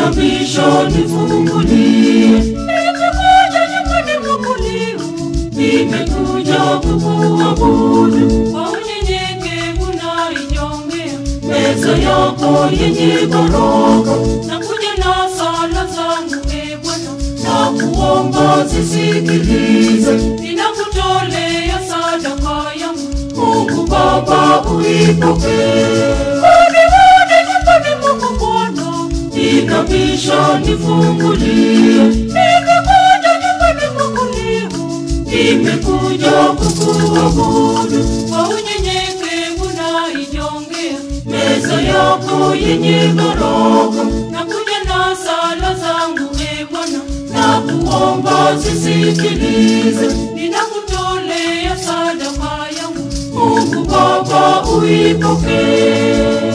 inabisha nifungulie. Nimekuja nyumbani mwako leo, nimekuja kukuabudu kwa unyenyekevu na inyongea meza yako yenye baraka, nakuja na sala zangu e Bwana, na kuomba zisikilize, ninakutolea sadaka yangu, Mungu Baba uipokee. Hodi hodi nyumbani mwako Bwana, inabisha nifungulie. Nimekuja nyumbani mwako leo, nimekuja kukuabudu kwa unyenyekevu na inyongea meza yako yenye baraka, nakuja na sala zangu e Bwana, na kuomba zisikilize, ninakutolea sadaka yangu, Mungu Baba uipokee.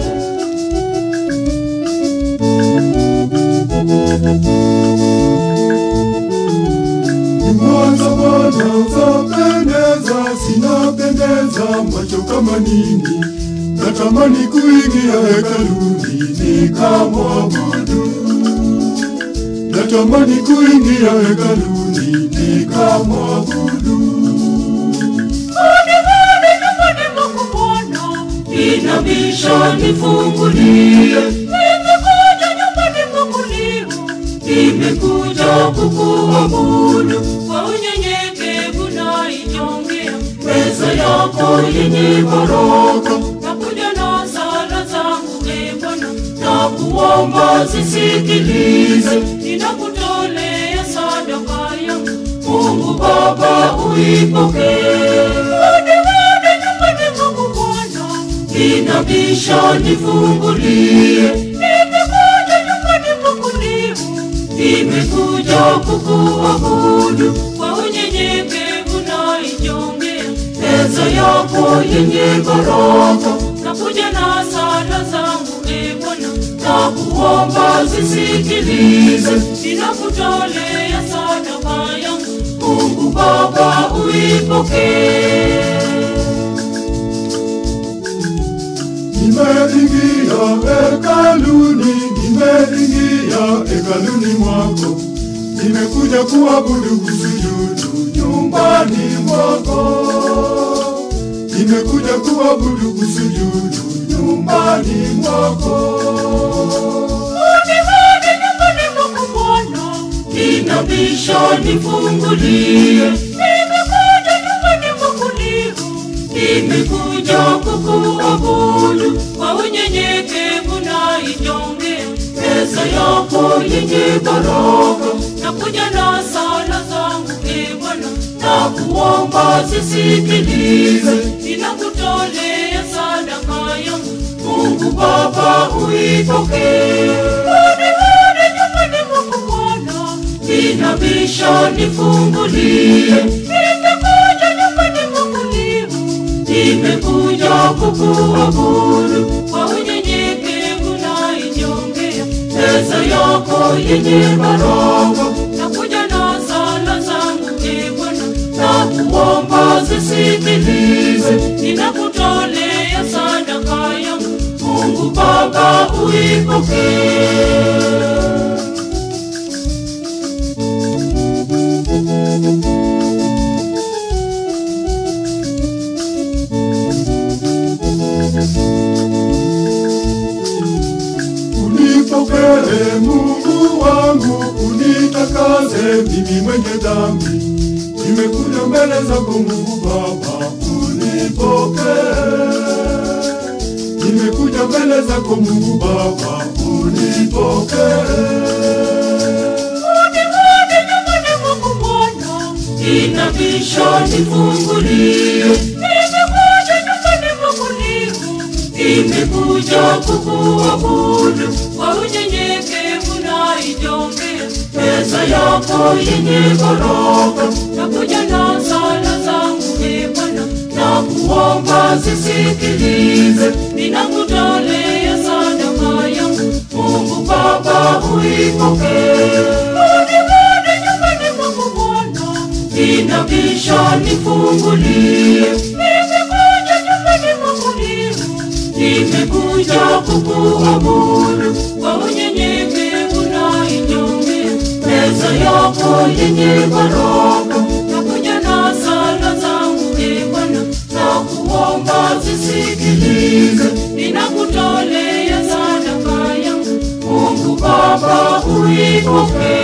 Mwanza Bwana zapendeza, sinapendeza macho kama nini, natamani kuingia hekaluni nikamwabudu, natamani kuingia hekaluni nikamwabudu. Hodi hodi nyumbani mwako Bwana, inabisha nifungulie. Nimekuja nyumbani mwako leo, nimekuja kukuabudu kwa unyenyekevu na inyongea meza yako yenye baraka, nakuja na sala zangu e Bwana, na kuomba zisikilize, ninakutolea sadaka yangu, Mungu Baba uipokee. Hodi hodi nyumbani mwako Bwana, inabisha nifungulie. Nimekuja nyumbani mwako leo, nimekuja kukuabudu kwa unyenyekevu na inyongea meza yako yenye baraka, nakuja na sala zangu e Bwana, na kuomba zisikilize, ninakutolea sadaka yangu, Mungu Baba uipokee. Nimeingia hekaluni, nimeingia hekaluni mwako, nimekuja kuabudu kusujudu nyumbani mwako, nimekuja kuabudu kusujudu nyumbani mwako. Hodi hodi nyumbani mwako Bwana, inabisha nifungulie. Nimekuja nyumbani mwako leo, nimekuja kukuabudu kwa unyenyekevu na inyongea meza yako yenye baraka, nakuja na sala zangu e Bwana, na kuomba zisikilize, ninakutolea sadaka yangu, Mungu Baba uipokee. Hodi hodi nyumbani mwako Bwana, inabisha nifungulie. Nimekuja nyumbani mwako leo, nimekuja kukuabudu kwa unyenyekevu na inyongea meza yako yenye baraka, nakuja na sala zangu e Bwana, na kuomba zisikilize, ninakutolea sadaka yangu, Mungu Baba uipokee. Unipokee Mungu wangu, unitakase mimi mwenye dhambi. Nimekuja mbele zako Mungu Baba, unipokee. Nimekuja mbele zako Mungu Baba, unipokee. Hodi hodi nyumbani mwako Bwana, inabisha nifungulie. Nimekuja nyumbani mwako leo, nimekuja kukuabudu kwa unyenyekevu na inyongea meza yako yenye baraka, nakuja na sala zangu e Bwana, na kuomba zisikilize, ninakutolea sadaka yangu, Mungu Baba uipokee. Hodi hodi nyumbani mwako Bwana, inabisha nifungulie. Nimekuja nyumbani mwako leo, nimekuja kukuabudu kwa unyenyekevu yako yenye baraka nakuja na sala zangu e Bwana na kuomba zisikilize ninakutolea sadaka yangu Mungu Baba uipokee